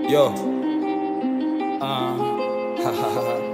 Yo. Ah. Ha, ha, ha, ha.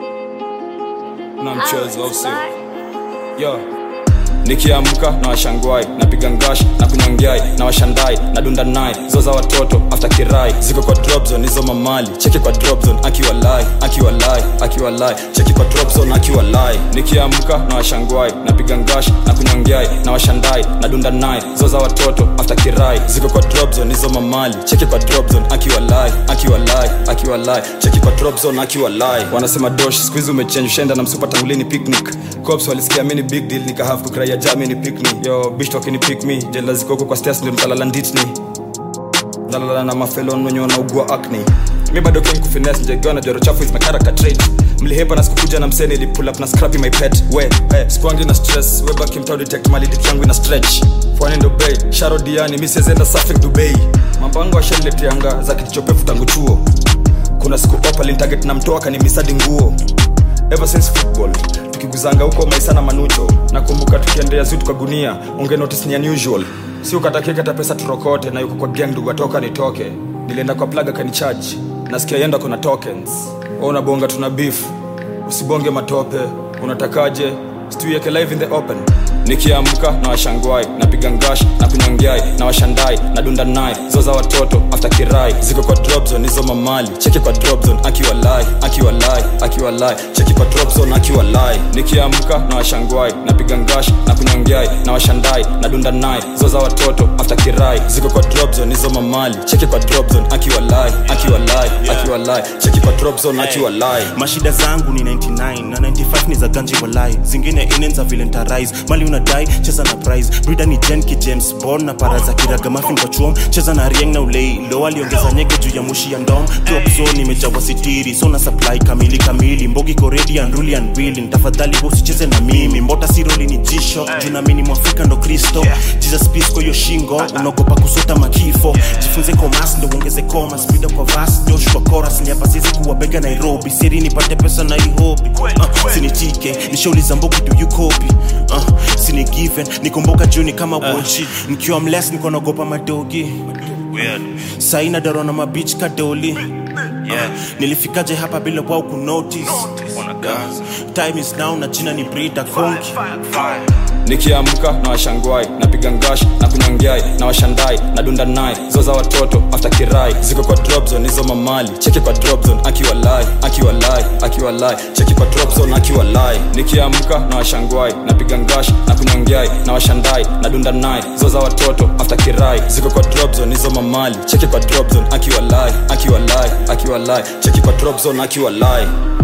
Na mchezo au sio? Yo. Nikiamka na washangwai napiga ngash na kunyongyai na washandai na dunda nai zoza watoto after kirai ziko kwa drop zone hizo mamali cheki kwa drop zone akiwa lai akiwa lai akiwa lai cheki kwa drop zone akiwa lai nikiamka na washangwai napiga ngash na kunyongyai na washandai na dunda nai zoza watoto after kirai ziko kwa drop zone hizo mamali cheki kwa drop zone akiwa lai akiwa lai akiwa lai cheki kwa drop zone akiwa lai wanasema dosh siku hizi umechange ushaenda na msupa tangulini picnic cops walisikia mini big deal nikahave kukraia jamini pick me yo bitch wakini pick me jela ziko huko kwa stairs ndio mtalala nditni nalala na mafelon wenye wanaugua acne mi bado king kufines njegiwa na joro chafu is my character trait mlihepa na sikukuja na mseni ili pull up na scrappy my pet we hey, sikuangi na stress we back him detect mali dick yangu ina stretch fwani ndo bay sharo diani mi siezenda safik dubai mambango ashaniletianga za kitichopefu tangu chuo kuna siku opalin target na mtoa kanimisadi nguo ever since football tukiguzanga huko maisana manucho nakumbuka tukiendea zutu kwa gunia unge notice ni unusual si ukatakikata pesa turokote na yuko kwa gang ndugu atoka nitoke nilienda kwa plaga kanicharge nasikia yenda kuna tokens o unabonga tuna beef usibonge matope unatakaje situieke live in the open nikiamka na washangwai napiga ngash na kunyongyai na washandai na dunda nai zoza watoto after kirai ziko kwa drop zone hizo mamali cheki kwa drop zone akiwa lai akiwa lai akiwa lai cheki kwa drop zone akiwa lai nikiamka na washangwai napiga ngash na kunyongyai na washandai na dunda nai zoza watoto after kirai ziko kwa drop zone hizo mamali cheki kwa drop zone akiwa lai akiwa lai akiwa lai cheki kwa drop zone akiwa lai mashida zangu ni 99 na 95 ni za ganji walai zingine inenza vile ntarise mali unadai cheza na prize brida ni jenki james bond na para za kiraga mafin kwa chuom cheza na rieng na ulei lo aliongeza nyege juu ya mushi ya ndom drop zone imejawa sitiri so na supply kamili kamili mbogi koredi and ruli and willing tafadhali usicheze na mimi mbota siroli ni jisho juu na mini mwafrika ndo kristo jesus peace kwa hiyo shingo unaogopa kusota makifo jifunze komas ndo uongeze koma spida kwa vas joshua koras ni hapa siwezi kuwa bega nairobi siri nipate pesa na ihobi uh, sinitike nishauliza mbogi do you copy uh, sini given nikumbuka juni kama wochi nikiwa mles niko naogopa madogi saina darona mabich kadoli yeah. nilifikaje hapa bila wao kunotice yeah. time is now na jina ni brida konki nikiamka na washangwai napiga ngash na kunyongyai na washandai na dunda nai zoza watoto after kirai ziko kwa drop zone hizo mamali cheki kwa drop zone akiwa lai akiwa lai akiwa lai cheki kwa drop zone akiwa lai nikiamka na washangwai napiga ngash na kunyongyai na washandai na dunda nai zoza watoto after kirai ziko kwa drop zone hizo mamali cheki kwa drop zone akiwa lai akiwa lai akiwa lai cheki kwa drop zone akiwa lai